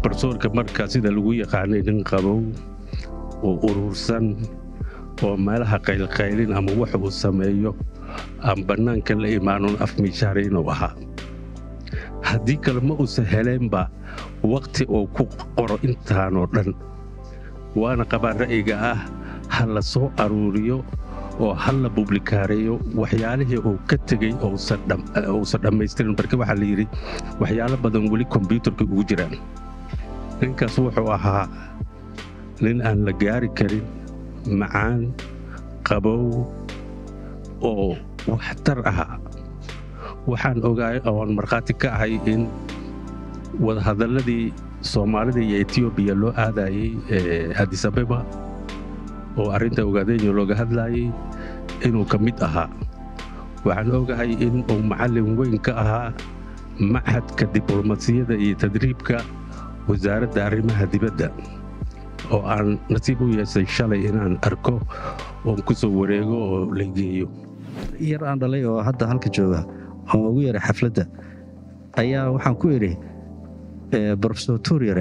brofesorka marka sida lagu yaqaanay nin qabow oo urursan oo meelaha qaylqaylin ama wax uu sameeyo aan bannaanka la imaanon afmiishaara inuu ahaa haddii kale ma uusan heleenba wakhti uu ku qoro intaanoo dhan waana qabaan ra'yiga ah ha la soo aruuriyo oo ha la publikaareeyo waxyaalihii uu ka tegey uusan dhammaystirin marka waxaa la yidhi waxyaalo badan weli kombyuutarka ugu jiraan ninkaas wuxuu ahaa nin aan la gaari karin macaan qabow oo waxtar ahaa waxaan ogaay oon markhaati ka ahay in wadahadalladii soomaalida iyo etoobiya loo aadayey adisabeba oo arrinta ogaadenya looga hadlaayey inuu ka mid ahaa waxaan ogahay in uu macallin weyn ka ahaa machadka diblomasiyadda iyo tadriibka wasaaradda arrimaha dibadda oo aan nasiib u yeesay shalay inaan arko oon ku soo wareego oo la geeyo yar aan dhalay oo hadda halka jooga oo ugu yaray xafladda ayaa waxaan ku idhi brofesor tuuryare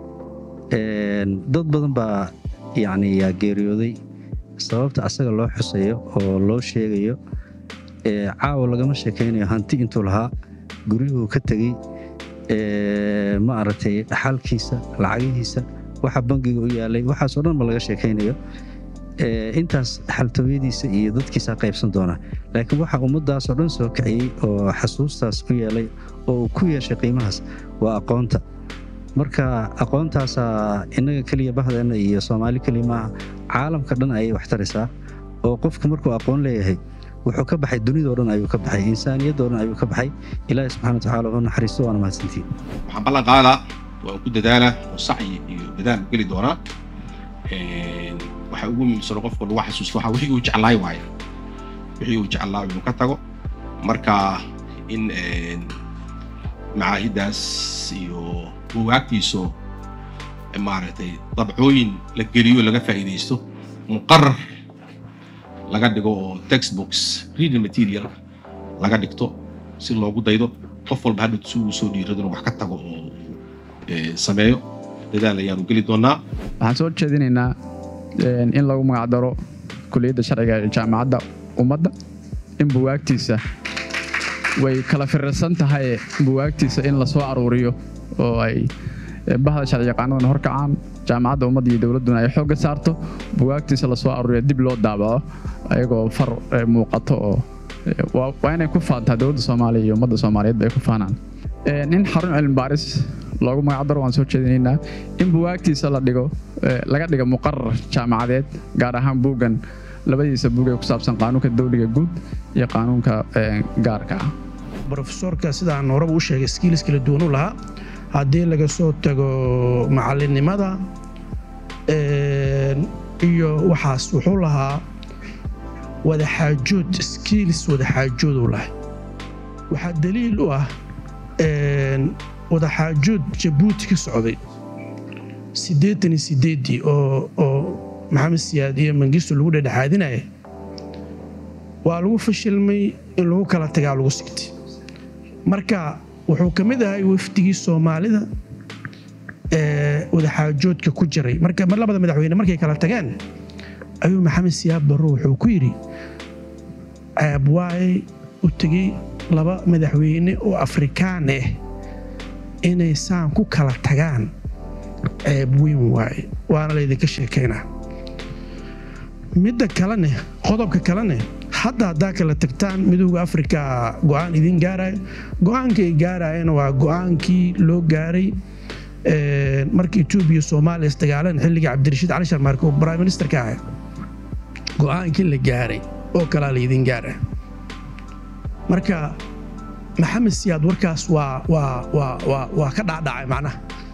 dad badan baa yacni yaa geeriyooday sababta asaga loo xusayo oo loo sheegayo caawa lagama sheekaynayo hanti intuu lahaa guryuhuu ka tegey ma aragtay dhaxalkiisa lacagihiisa waxa bangiga u yaalay waxaasoo dhan ma laga sheekaynayo intaas xaltooyadiisa iyo dadkiisaa qaybsan doona laakiin waxa ummaddaasoo dhan soo kiciyey oo xasuustaas u yeelay oo uu ku yeeshay qiimahaas waa aqoonta marka aqoontaasaa innaga keliya bahdeenna iyo soomaali keliya maaha caalamka dhan ayay wax taraysaa oo qofku markuu aqoon leeyahay wuxuu ka baxay dunidao dhan ayuu ka baxay insaaniyadoo dhan ayuu ka baxay ilaahi subxana watacaala wuxuu naxariisto waana mahadsantiin waxaan ballan qaadaa waa ku dadaala oo sacyi iyo dadaal geli doonaa waxa ugu muhiimsano qofka lagu xasuusto waxa wixii uu jeclaay waaye wixii uu jeclaa inuu ka tago marka in macaahiddaas iyo bugaagtiiso maaragtay dabcooyin la geliyo laga faa'iidaysto muqarar laga dhigo oo textbooks reading material laga dhigto si loogu daydo qof walba hadhow si uu soo dhiirado inuu wax ka tago oo sameeyo dadaal ayaanu geli doonaa waxaan soo jeedinaynaa in lagu magacdaro kuliyadda sharciga ee jaamacadda ummadda in buwaagtiisa way kala firirsan tahay buwaagtiisa in la soo aruuriyo oo ay bahda sharci yaqaanadana horkacaan jaamacadda ummadda iyo dowladduna ay xoogga saarto buwaagtiisa lasoo aruuriyo dib loo daabaco ayagoo far muuqato oo waa inay ku faantaa dowladda soomaaliya iyo ummadda soomaaliyeed ay ku faanaan in xarun cilmi baaris loogu magacdaro waan soo jeedinaynaa in buwaagtiisa la dhigo laga dhigo muqarar jaamacadeed gaar ahaan buuggan labadiisa buug ee ku saabsan qaanuunka dawliga guud iyo qaanuunka gaarka ah brofesorka sidaan horeba u sheegay skiilis kala duwan u lahaa haddii laga soo tago macallinnimada iyo waxaas wuxuu lahaa wadaxaajood skiilis wadaxaajood uu lahay waxaa daliil u ah wadaxaajood jabuuti ka socday siddeetan iyo siddeeddii oo oo maxamed siyaad iyo mangisto lagu dhedhexaadinaya waa lagu fashilmay in lagu kala tagaa lagu sigtay marka wuxuu ka mid ahay wafdigii soomaalida ee wadaxaajoodka ku jiray marka mar labada madaxweyne markay kala tageen ayuu maxamed siyaad barro wuxuu ku yidhi ceeb waaye u tegey laba madaxweyne oo afrikaan ah inay saan ku kala tagaan ceeb weyn waaye waana laydinka sheekaynaa midda kalene qodobka kalene hadda haddaa kala tagtaan midooda afrika go'aan idin gaarayo go'aanka ay gaarayana waa go'aankii loo gaaray marka etoobiya soomaaliya isdagaaleen xilligii cabdirashiid cali sharmaarke oo prime ministerka ahay go'aankii la gaaray oo kalaa laydin gaara marka maxamed siyaad warkaas waa waa waa waa waa ka dhaadhacay macnaha